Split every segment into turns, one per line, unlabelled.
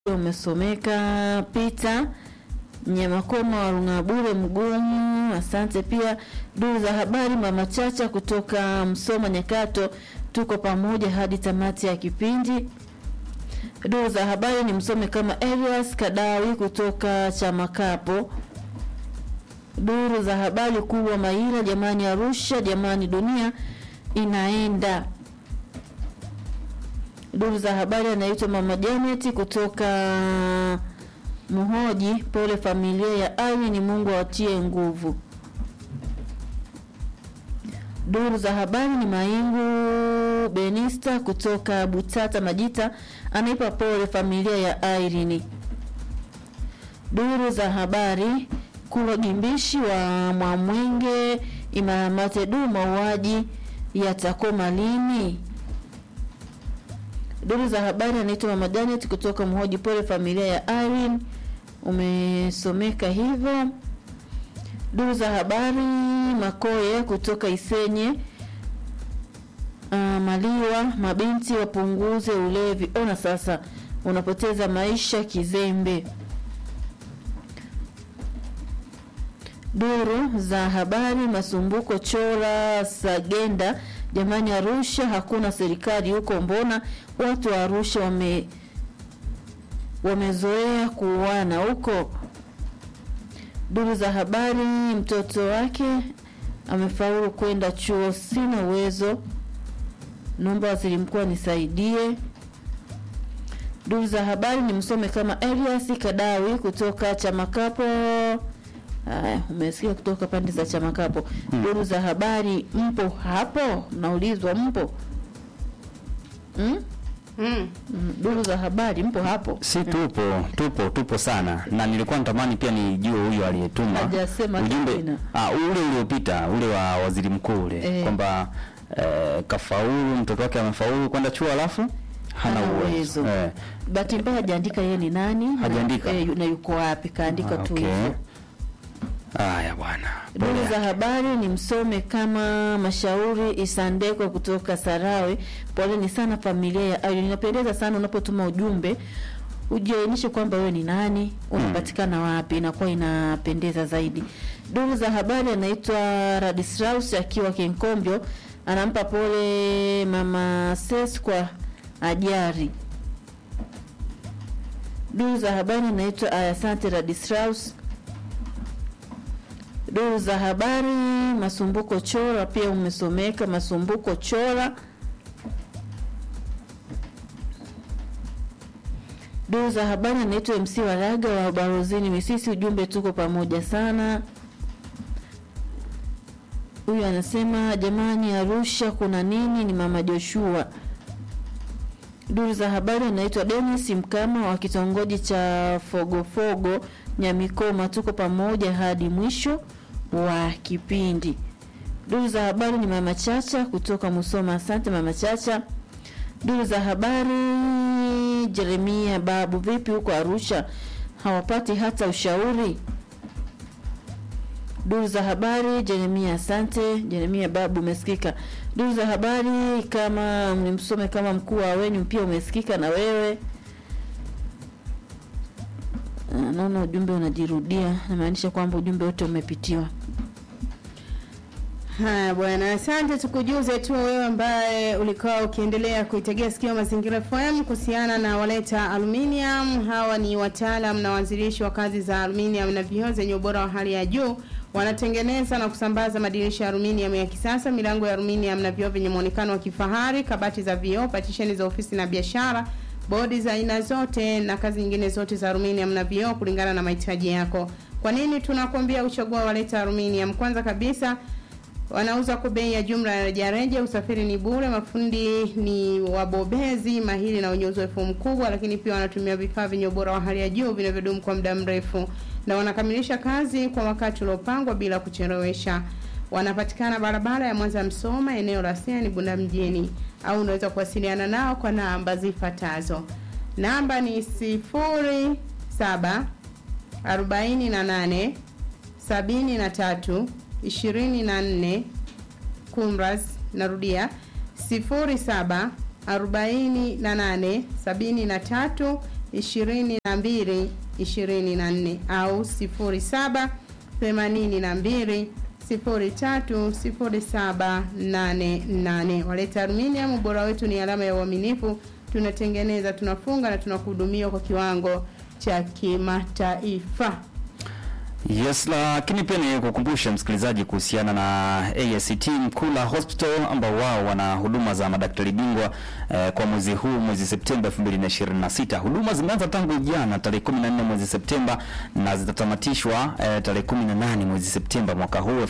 umesomeka Peter Nyamakoma wa Rungabure Mgumu, asante pia. Duru za habari mama Chacha kutoka Msoma Nyakato, tuko pamoja hadi tamati ya kipindi. Duru za habari ni msome kama Elias Kadawi kutoka Chamakapo. Duru za habari kubwa Maira, jamani Arusha, jamani dunia inaenda. Duru za habari anaitwa mama Janet kutoka Muhoji, pole familia ya Ali, ni Mungu awatie nguvu. Duru za habari ni Maingu Benista kutoka Butata Majita, anaipa pole familia ya Irene. Duru za habari Kulwa Gimbishi wa Mwamwenge Imaramate, du mauaji yatakoma lini? Duru za habari anaitwa mama Janet kutoka Mhoji, pole familia ya Irene, umesomeka hivyo. Duru za habari Makoye kutoka Isenye uh, Maliwa, mabinti wapunguze ulevi, ona sasa unapoteza maisha kizembe. Duru za habari Masumbuko Chora Sagenda, jamani, Arusha hakuna serikali huko, mbona watu wa Arusha wame wamezoea kuuana huko. Duru za habari mtoto wake amefaulu kwenda chuo, sina uwezo, naomba waziri mkuu anisaidie. Duru za habari ni msome kama Elias Kadawi kutoka Chamakapo. Haya, umesikia kutoka pande za Chamakapo.
Hmm.
Duru za habari, mpo hapo? Naulizwa mpo hmm?
Mm.
Mm, Duru za habari, mpo hapo?
Si tupo tupo tupo sana, na nilikuwa natamani pia nijue huyo aliyetuma
Hajasema
ujumbe
jina.
ah, ule uliopita ule wa waziri mkuu ule
Eh.
kwamba eh, kafaulu mtoto wake amefaulu kwenda chuo alafu hana
Hana
uwezo
uwezo.
eh.
Bahati mbaya hajaandika yeye ni nani
Hajaandika?
na, eh, yu- na yuko wapi, kaandika
Ah,
tu
okay.
hivyo.
Haya bwana,
Duru
Pole
za
yake.
habari ni msome kama Mashauri Isandeko kutoka Sarawe. Poleni sana familia ya Ayo. Inapendeza sana unapotuma ujumbe ujiainishe kwamba wewe ni nani, unapatikana wapi, inakuwa inapendeza zaidi. Duru za habari anaitwa Radislaus akiwa Kenkombyo, anampa pole mama Ses kwa ajari. Duru za habari anaitwa Asante Radislaus Duru za habari Masumbuko Chora pia umesomeka Masumbuko Chora. Duru za habari anaitwa MC Waraga wa Barozini Misisi, ujumbe tuko pamoja sana. Huyu anasema jamani, Arusha kuna nini? Ni mama Joshua. Duru za habari anaitwa Dennis Mkama wa kitongoji cha Fogofogo Nyamikoma, tuko pamoja hadi mwisho wa kipindi. Duru za habari ni mama Chacha kutoka Musoma, asante mama Chacha. Duru za habari Jeremia Babu, vipi huko Arusha hawapati hata ushauri? Duru za habari Jeremia, asante Jeremia Babu, umesikika. Duru za habari kama mlimsome kama mkuu wa wenyu pia umesikika na wewe. Ah, Naona ujumbe unajirudia, namaanisha kwamba ujumbe wote umepitiwa.
Haya bwana, asante. Tukujuze tu wewe ambaye ulikuwa ukiendelea kuitegea sikio Mazingira FM kuhusiana na Waleta Aluminium. Hawa ni wataalam na waanzilishi wa kazi za aluminium na vioo zenye ubora wa hali ya juu. Wanatengeneza na kusambaza madirisha ya aluminium ya kisasa, milango ya aluminium na vioo vyenye muonekano wa kifahari, kabati za vioo, patisheni za ofisi na biashara, bodi za aina zote na kazi nyingine zote za aluminium na vioo kulingana na mahitaji yako. Kwa nini tunakuambia uchague Waleta Aluminium? Kwanza kabisa wanauza kwa bei ya jumla ya rejareja, usafiri ni bure, mafundi ni wabobezi mahiri na wenye uzoefu mkubwa, lakini pia wanatumia vifaa vyenye ubora wa hali ya juu vinavyodumu kwa muda mrefu, na wanakamilisha kazi kwa wakati uliopangwa bila kuchelewesha. Wanapatikana barabara ya Mwanza Msoma, eneo la Siani Bunda mjini, au unaweza kuwasiliana nao kwa namba zifuatazo. Namba ni sifuri saba arobaini na nane sabini na tatu ishirini na nne kumras narudia sifuri saba arobaini na nane sabini na tatu 22 24 au 07 82 03 07 88. Waleta Aluminium, ubora wetu ni alama ya uaminifu. Tunatengeneza, tunafunga na tunakuhudumia kwa kiwango cha kimataifa.
Yes, lakini pia ni kukumbusha msikilizaji kuhusiana na AST Mkula Hospital ambao wao wana huduma za madaktari bingwa eh, kwa mwezi huu mwezi Septemba 2026. Huduma zimeanza tangu jana tarehe 14 mwezi Septemba na zitatamatishwa eh, tarehe 18 mwezi Septemba mwaka huu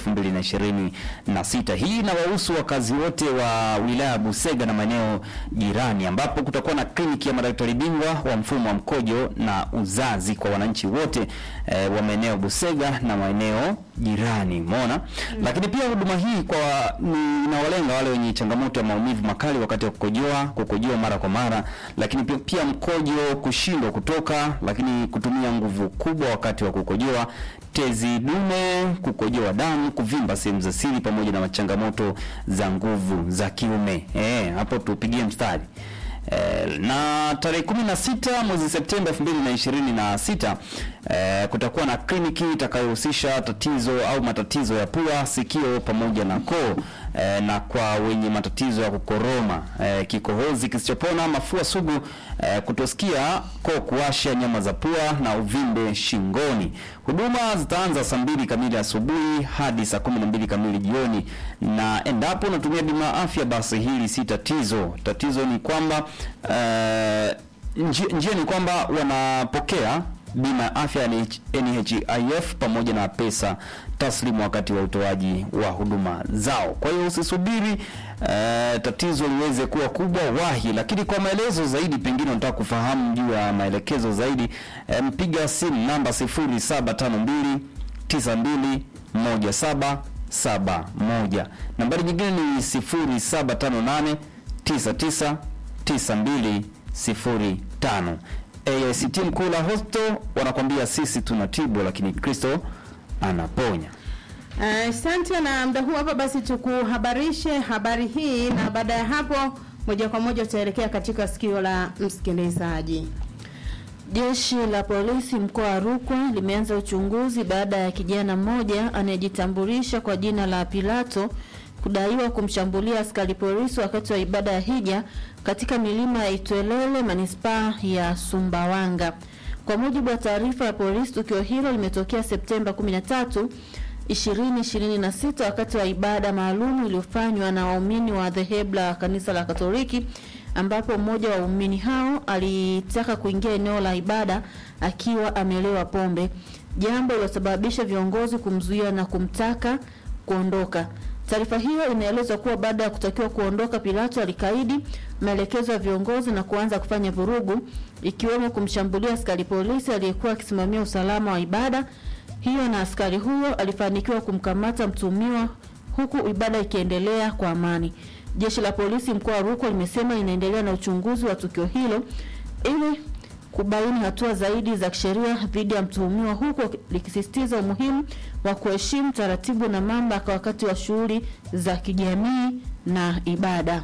2026. Hii inawahusu wakazi wote wa wilaya ya Busega na maeneo jirani ambapo kutakuwa na kliniki ya madaktari bingwa wa mfumo wa mkojo na uzazi kwa wananchi wote eh, wa maeneo Busega na maeneo jirani umeona. Lakini pia huduma hii kwa ni inawalenga wale wenye changamoto ya maumivu makali wakati wa kukojoa, kukojoa mara kwa mara, lakini pia, pia mkojo kushindwa kutoka, lakini kutumia nguvu kubwa wakati wa kukojoa, tezi dume, kukojoa damu, kuvimba sehemu za siri, pamoja na changamoto za nguvu za kiume. Eh, hapo tupigie mstari. Eh, na tarehe 16 mwezi Septemba 2026 eh, kutakuwa na kliniki itakayohusisha tatizo au matatizo ya pua, sikio pamoja na koo eh, na kwa wenye matatizo ya kukoroma eh, kikohozi kisichopona, mafua sugu eh, kutosikia, koo kuwasha, nyama za pua na uvimbe shingoni. Huduma zitaanza saa mbili kamili asubuhi hadi saa kumi na mbili kamili jioni, na endapo unatumia bima ya afya, basi hili si tatizo. Tatizo ni kwamba eh, njia, njia ni kwamba wanapokea bima ya afya ya NHIF pamoja na pesa taslimu wakati wa utoaji wa huduma zao. Kwa hiyo usisubiri eh, tatizo liweze kuwa kubwa, wahi. Lakini kwa maelezo zaidi, pengine unataka kufahamu juu ya maelekezo zaidi, eh, mpiga simu namba 0752 92 1771. Nambari nyingine ni 0758 99 9205. AICT Mkula Hospital wanakwambia sisi tunatibu, lakini Kristo anaponya.
Asante uh, na muda huu hapa basi tukuhabarishe habari hii, na baada ya hapo moja kwa moja tutaelekea katika sikio la msikilizaji.
Jeshi la polisi mkoa wa Rukwa limeanza uchunguzi baada ya kijana mmoja anayejitambulisha kwa jina la Pilato kudaiwa kumshambulia askari polisi wakati wa ibada ya hija katika milima ya Itwelele manispaa ya Sumbawanga. Kwa mujibu wa taarifa ya polisi, tukio hilo limetokea Septemba 13, 2026 wakati wa ibada maalum iliyofanywa na waumini wa dhehebu la kanisa la Katoliki ambapo mmoja wa waumini hao alitaka kuingia eneo la ibada akiwa amelewa pombe, jambo lilosababisha viongozi kumzuia na kumtaka kuondoka. Taarifa hiyo inaeleza kuwa baada ya kutakiwa kuondoka, Pilato alikaidi maelekezo ya viongozi na kuanza kufanya vurugu, ikiwemo kumshambulia askari polisi aliyekuwa akisimamia usalama wa ibada hiyo, na askari huyo alifanikiwa kumkamata mtuhumiwa huku ibada ikiendelea kwa amani. Jeshi la polisi mkoa wa Rukwa limesema linaendelea na uchunguzi wa tukio hilo ili kubaini hatua zaidi za kisheria dhidi ya mtuhumiwa huku likisisitiza umuhimu wa kuheshimu taratibu na mamlaka wakati wa shughuli za kijamii na ibada.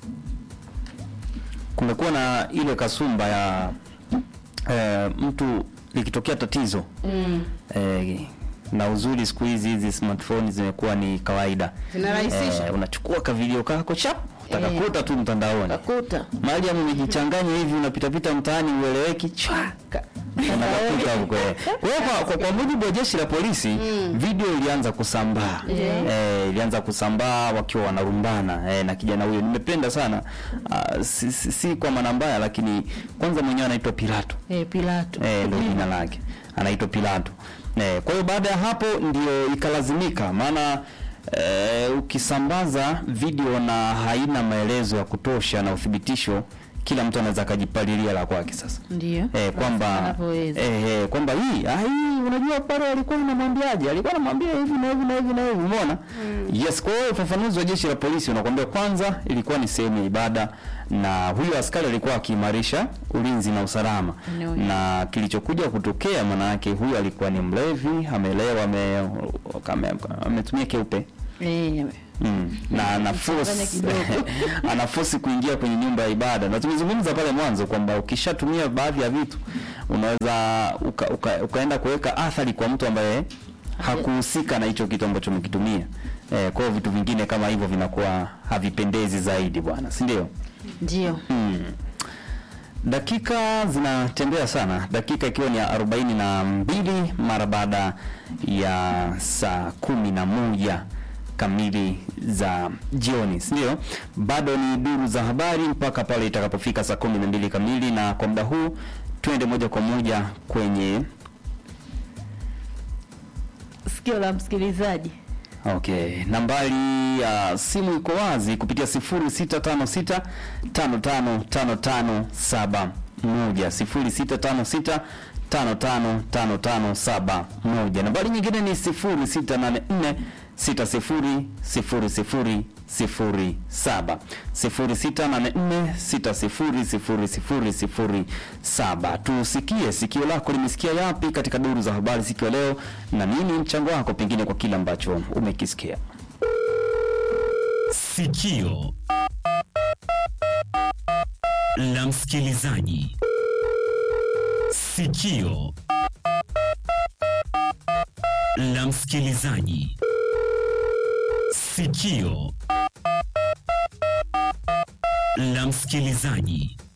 Kumekuwa na ile kasumba ya eh, mtu likitokea tatizo
Mm.
eh, na uzuri siku hizi hizi smartphone zimekuwa ni kawaida.
Zinarahisisha.
Eh, unachukua ka video kako chap utakakuta tu mtandaoni.
Takuta
Mariam umejichanganya hivi unapita pita mtaani ueleweki chwa ka- unatafuta huko. eh. Kwa hiyo kwa, kwa, kwa mujibu wa jeshi la polisi video ilianza kusambaa eh, ilianza kusambaa wakiwa wanarumbana eh, na kijana huyo nimependa sana ah, si, si, si kwa maana mbaya, lakini kwanza mwenyewe anaitwa Pilato
eh, Pilato
eh, ndio jina lake anaitwa Pilato. Eh, kwa hiyo baada ya hapo ndio ikalazimika, maana eh, ukisambaza video na haina maelezo ya kutosha na uthibitisho, kila mtu anaweza akajipalilia la kwake sasa
ndio
eh, kwamba
anavyoweza.
eh, eh, kwamba hii ah, hii unajua pale alikuwa anamwambiaje, alikuwa anamwambia hivi na hivi na hivi na hivi, umeona yes. Kwa hiyo ufafanuzi wa jeshi la polisi unakwambia kwanza, ilikuwa ni sehemu ya ibada na huyo askari alikuwa akiimarisha ulinzi na usalama,
Eneo hilo.
na kilichokuja kutokea, maana yake huyo alikuwa ni mlevi, amelewa, ame- ame- ametumia keupe
eh,
Mm. na ana force
Changanya kidogo.
ana force kuingia kwenye nyumba ya ibada, na tumezungumza pale mwanzo kwamba ukishatumia baadhi ya vitu unaweza uka, uka, ukaenda kuweka athari kwa mtu ambaye hakuhusika na hicho kitu ambacho umekitumia. Eh, kwa hiyo vitu vingine kama hivyo vinakuwa havipendezi zaidi bwana, si ndio?
Ndio.
Hmm. Dakika zinatembea sana, dakika ikiwa ni ya arobaini na mbili mara baada ya saa kumi na moja kamili za jioni, si ndio? Bado ni duru za habari mpaka pale itakapofika saa kumi na mbili kamili, na kwa muda huu twende moja kwa moja kwenye
Sikio la msikilizaji.
Okay, nambari ya simu iko wazi kupitia 0656 555571 0656 555571. Nambari nyingine ni 0684 600007 0684 600007. Tusikie sikio lako limesikia yapi katika duru za habari siku ya leo, na nini mchango wako pengine kwa kile ambacho umekisikia.
Sikio la msikilizaji. Sikio la msikilizaji. Sikio la msikilizaji.